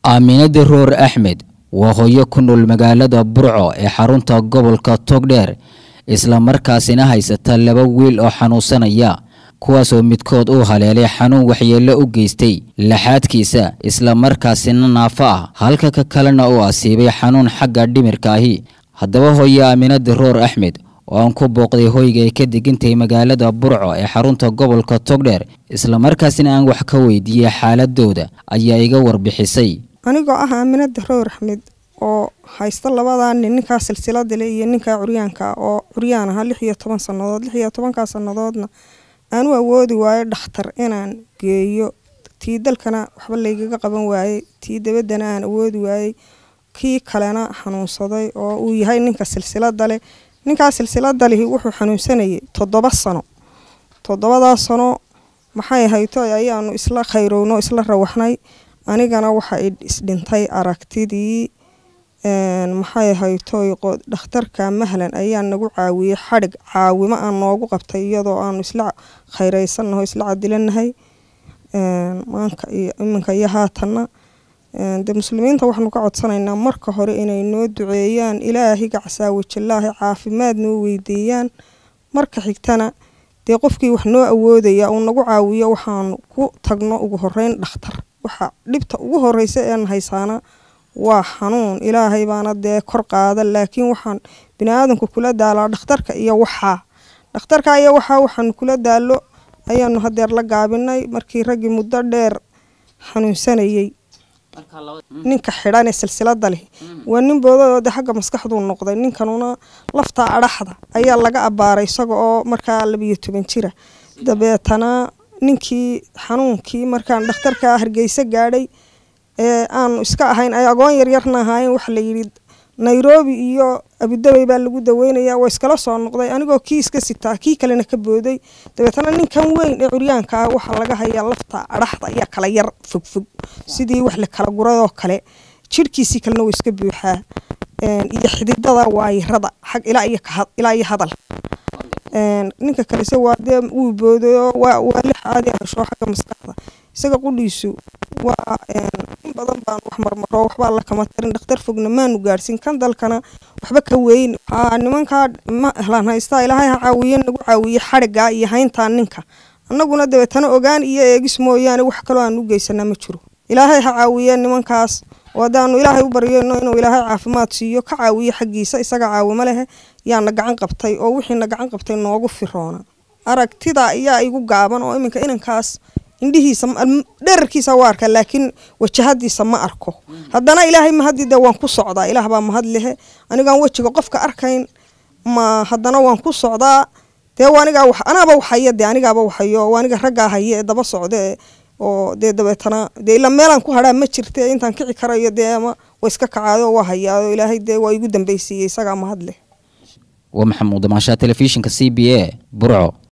aaminada roor axmed waa hooyo ku nool magaalada burco ee xarunta gobolka togdheer islamarkaasina haysata laba wiil oo xanuunsanaya kuwaasoo midkood uu haleelay xanuun waxyeello u geystay laxaadkiisa islamarkaasina naafo ah halka ka kalena uu asiibay xanuun xagga dhimirka ahi haddaba hooyo aaminada roor axmed oo aan ku booqday hoyga ay ka degantahay magaalada burco ee xarunta gobolka togdheer islamarkaasina aan wax ka weydiiyey xaaladooda ayaa iga warbixisay anigoo ah aaminada roor axmed oo haysta labadaa nin ninkaa silsilada le iyo ninkaa curyaanka oo curyaan ahaa lix iyo toban sannadood lix iyo tobankaa sannadoodna aan u awoodi waayo dhakhtar inaan geeyo tii dalkana waxba laygaga qaban waayey tii dabaddana aan awoodi waayey kii kalena xanuunsaday oo uu yahay ninka silsilada leh ninkaa silsilada lihi wuxuu xanuunsanayay toddoba sano toddobadaa sano maxay hayto ayaanu isla khayrowno isla rawaxnay anigana waxa isdhintay aragtidii maxay haytoy dhakhtarka mahlan ayaa nagu caawiyey xadhig caawimo aan noogu qabtay iyadoo aanu isla khayreysannaho isla cadilanahay maanka iyo iminka iyo haatanna de muslimiinta waxaanu ka codsanaynaa marka hore inay noo duceeyaan ilaahay gacsaawajalaahi caafimaad noo weydiiyaan marka xigtana dee qofkii wax noo awoodaya uu nagu caawiyo waxaanu ku tagno ugu horeyn dhakhtar waxa dhibta ugu horeysa een haysaana waa xanuun ilaahay baana dee kor qaada laakiin waxaan biniaadanku kula daalaa dhakhtarka iyo waxaa dhakhtarka iyo waxaa waxaanu kula daalo ayaanu hadeer la gaabinay markii raggii muddo dheer xanuunsanayey ninka xidhan ee silsilada leh waa nin boodayoo de xagga maskaxduu noqday ninkanuna laftaa adhaxda ayaa laga abaaray isaga oo markaa labiyo toban jira dabeetana ninkii xanuunkii markaan dhakhtarka hargeysa gaadhay ee aanu iska ahayn ay agoon yaryarna ahaayeen waxa layidhi nairobi iyo abudabey baa lagu daweynaya waa iskala soo noqday anigoo kii iska sitaa kii kalena ka booday dabeetana ninkan weyn ee curyaanka ah waxaa laga hayaa lafta adhaxda ayaa kala yar fogfog sidii wax la kala guradoo kale jirhkiisii kalena waa iska buuxaa iyo xididada waayirada xag ilaa iyo hadal ninka kalese waa dee wuu boodayo waa lix caadi hasho xagga maskaxda isaga qudhiisu waa in badan baan wax marmaro waxbaa la kama tarin dhakhtar fogna maanu gaadhsin kan dalkana waxba ka weyn waxaa nimankaa mahlan haystaa ilaahay ha caawiye nagu caawiye xadhigaa iyo hayntaa ninka annaguna dabeetana ogaan iyo eegis mooyaane wax kaloo aan u geysanaa ma jiro ilaahay ha caawiye nimankaas oo haddaanu ilaahay u baryayno inuu ilaahay caafimaad siiyo ka caawiyo xaggiisa isaga caawimo lehe yaana gacan qabtay oo wixiina gacan qabtay noogu firoona aragtida ayaa igu gaaban oo iminka inankaas indhihiisa dherarkiisa waa arkaa laakiin wajahadiisa ma arko haddana ilaahay mahadii de waan ku socdaa ilaah baa mahad lehe anigaan wejiga qofka arkayn ma haddana waan ku socdaa dee anigaa anaaba waxaya de anigaaba waxayo aniga raggaa haya ee daba socda oo dee dabeetana dee ila meelaan ku hadhaa ma jirte intaan kici karayo dee ama wa iska kacaayo waa hayaao ilaahay dee waa igu dambeysiiyey isagaa mahad leh waa maxamuud damaashaa telefishinka c b a burco